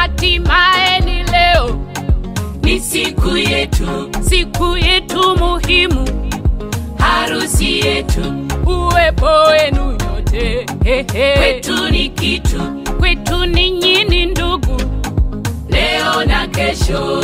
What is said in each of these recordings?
hatimaye ni leo, ni siku yetu, siku yetu muhimu, harusi yetu, uwepo wenu nyote hehe. kwetu ni kitu, kwetu ninyi ni ndugu, leo na kesho.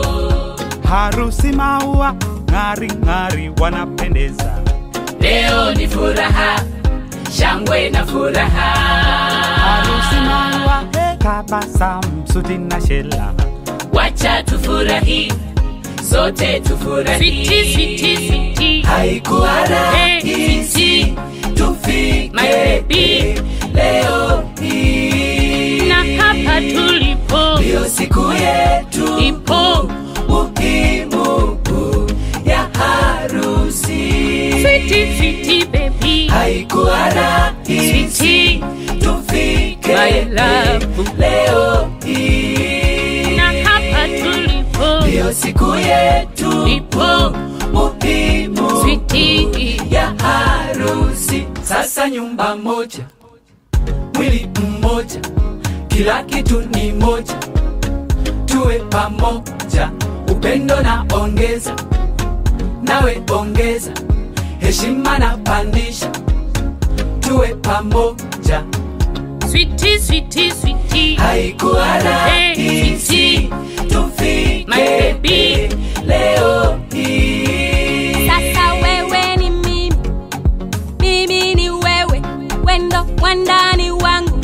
harusi maua ng'ari ng'ari wanapendeza Leo ni furaha, shangwe na furaha. harusi maua tabasamu suti na shela Wacha tufurahi, sote tufurahi. switi switi switi, Haikuwa Eh, rahisi tufike My baby. leo hii, na hapa tulipo ndiyo siku yetu ipo muhimu ya harusi. switi switi baby, Haikuwa rahisi switi tufike My love. leo hii, na hapa tulipo ndiyo siku yetu ipo muhimu switi ya harusi. Sasa nyumba moja, mwili mmoja, kila kitu ni moja, tuwe pamoja, upendo na ongeza, nawe ongeza, heshima na pandisha, tuwe pamoja. switi switi switi, Haikuwa rahisi tufike My baby. leo hii. Sasa wewe ni mimi, mimi ni wewe, wendo wandani wangu,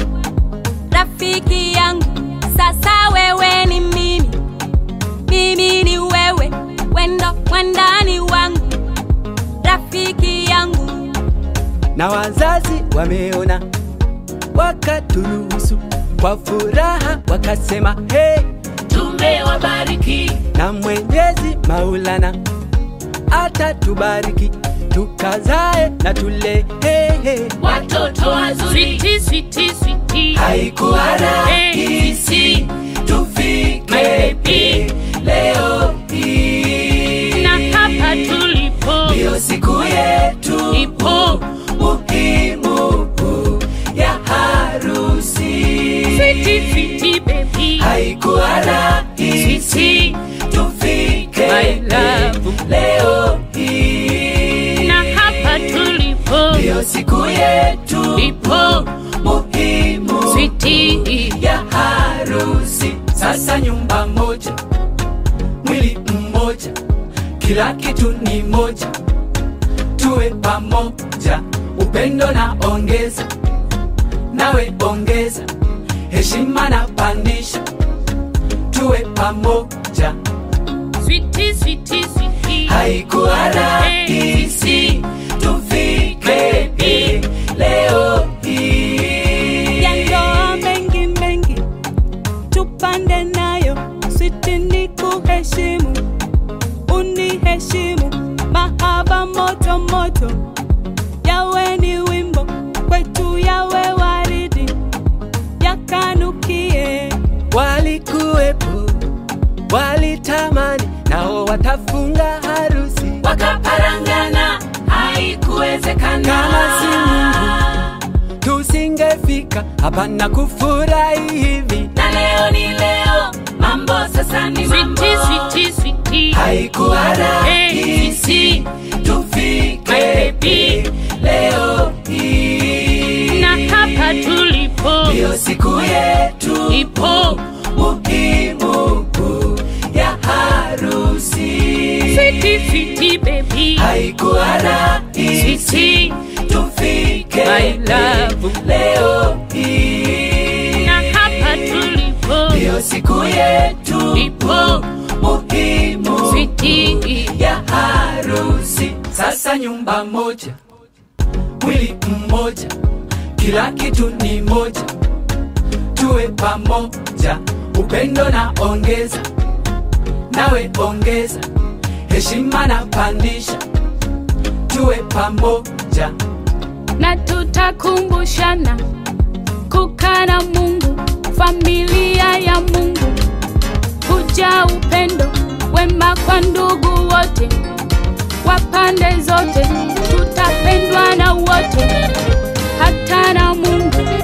rafiki yangu. Sasa wewe ni mimi, mimi ni wewe, wendo wandani wangu, rafiki yangu. na wazazi wameona wakaturuhusu kwa furaha wakasema hey, Tumewabariki na mwenyezi maulana atatubariki tukazae na tule hey, hey. watoto wazuri. switi switi switi, Haikuwa rahisi tufike My baby. leo hii, na hapa tulipo ndiyo siku yetu ipo muhimu ya harusi. switi switi baby, Haikuwa rahisi switi tufike My love. leo hii, na hapa tulipo ndiyo siku yetu ipo muhimu switi ya harusi. Sasa nyumba moja, mwili mmoja, kila kitu ni moja, tuwe pamoja, upendo na ongeza, nawe ongeza, heshima na pandisha, tuwe pamoja. switi switi switi, Haikuwa rahisi tufike hii leo hii. ya ndoa mengi mengi tupande nayo switi ni kuheshimu uniheshimu mahaba moto moto yawe ni wimbo kwetu yawe waridi yakanukie walikuwepo walitamani nao watafunga harusi wakaparangana haikuwezekana Kama si Mungu. tusingefika hapa na kufurahi hivi na leo ni leo mambo sasa ni mambo switi switi switi, haikuwa rahisi tufike My baby. leo hii na hapa tulipo ndiyo siku yetu ipo muhimu ya harusi switi switi baby, haikuwa rahisi switi tufike My love. leo hii na hapa tulipo ndiyo siku yetu ipo muhimu switi ya harusi. Sasa nyumba moja, mwili mmoja, kila kitu ni moja, tuwe pamoja, upendo na ongeza, nawe ongeza, heshima na pandisha, tuwe pamoja. na tutakumbushana kukaa na Mungu, familia ya Mungu, kuja upendo wema kwa ndugu wote wa pande zote, tutapendwa na wote, hata na Mungu